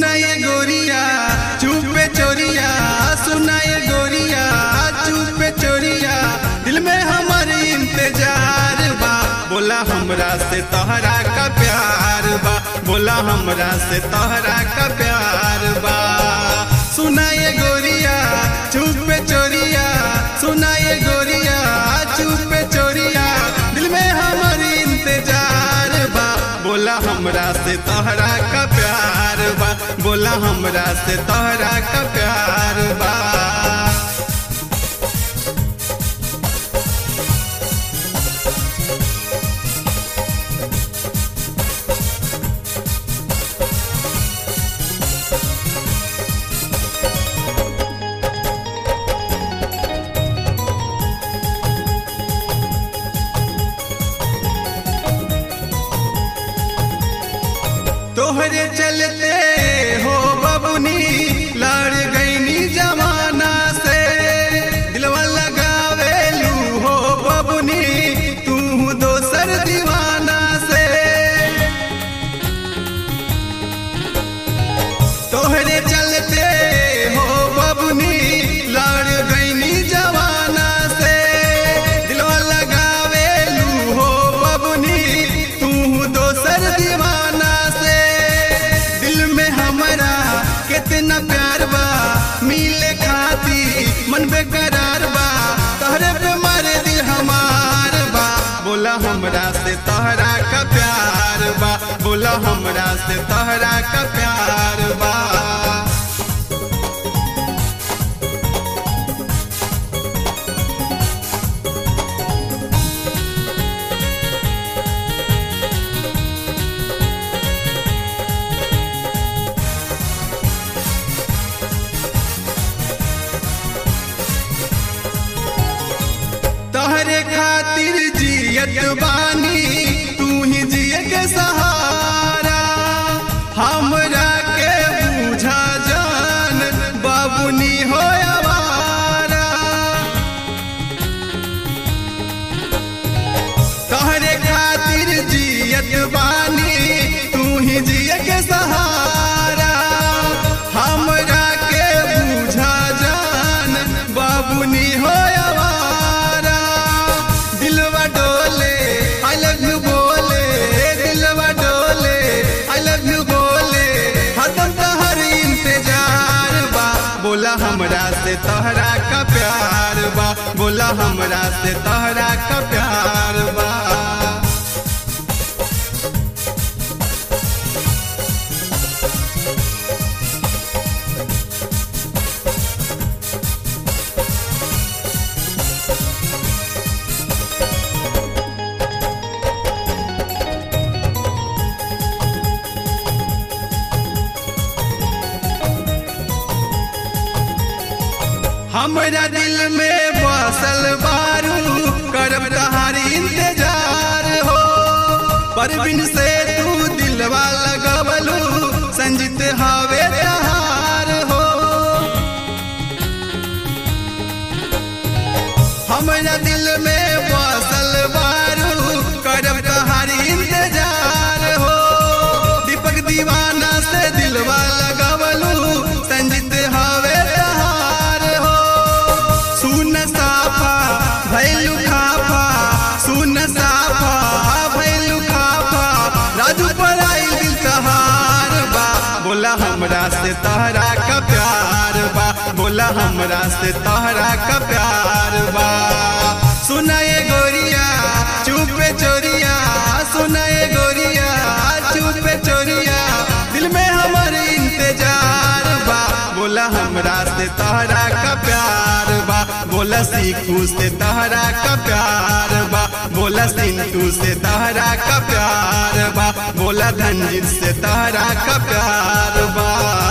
सुनाए गोरिया चुपे चोरिया सुनाए गोरिया चुपे चोरिया दिल में हमारे इंतजार बा बोला हमरा से तोहरा का प्यार बा बोला हमरा से तोहरा का प्यार बा सुनाए गोरिया चुपे चोरिया सुनाए गोरिया चुपे चोरिया दिल में हमारी इंतजार बा बोला हमरा से तोहरा का प्यार बा बोला हमरा से तोहरा का प्यार बा तोहरे चलते हो बबुनी लड़ गईनी जमाना से दिलवा लगावेलू हो बबुनी तू दोसर दीवाना से तोहरे चलते हो बबुनी लड़ गईनी जमाना से दिलवा लगावेलू हो बबुनी तू दोसर दीवाना से दिल में हमारा कितना प्यार बा मिले खाती मन बेकरार बा तोहरे पे मार दिल हमार बा बोला हमरा से तोहरा का प्यार बा बोला हमरा से तोहरा का प्यार बा तोहरे खातिर जियत बानी तू ही जिए के सहारा हमरा के बूझा जान बाबुनी हो आवारा तोहरे खातिर जियत बानी तू ही जिए के सहारा हमरा के बूझा जान बाबुनी हो आवारा दिलवा डोले आई लव यू बोले दिलवा डोले आई लव यू बोले हदम तहर इंतजार बा बोला हमरा से तोहरा का प्यार बा बोला हमरा से तोहरा का प्यार बा हमरा दिल में बसल बारू करब तहारी इंतजार हो परवीन से तू दिलवा लगवलू संजित हवे तहार हो हमरा दिल में बसल बारू करब तहारी इंतजार हो दीपक दीवाना से दिलवा लगवलू संजित हवे तहार हो सुन साफा भैलू खाफा सुन साफा भैलू खाफा राजू पर आई दिल तहार बा बोला हमरा से तहरा का प्यार बा बोला हमरा से तहरा का प्यार बा सुनाए गोरिया चुपे चोरिया सुनाए गोरिया चुपे चोरिया दिल में हमारे इंतजार बा बोला हमरा से तहरा का प्यार बा बोला सीखू से तहरा का प्यार बा बोला सिंटू से तहरा का प्यार बा बोला धनजीत से तहरा का प्यार बा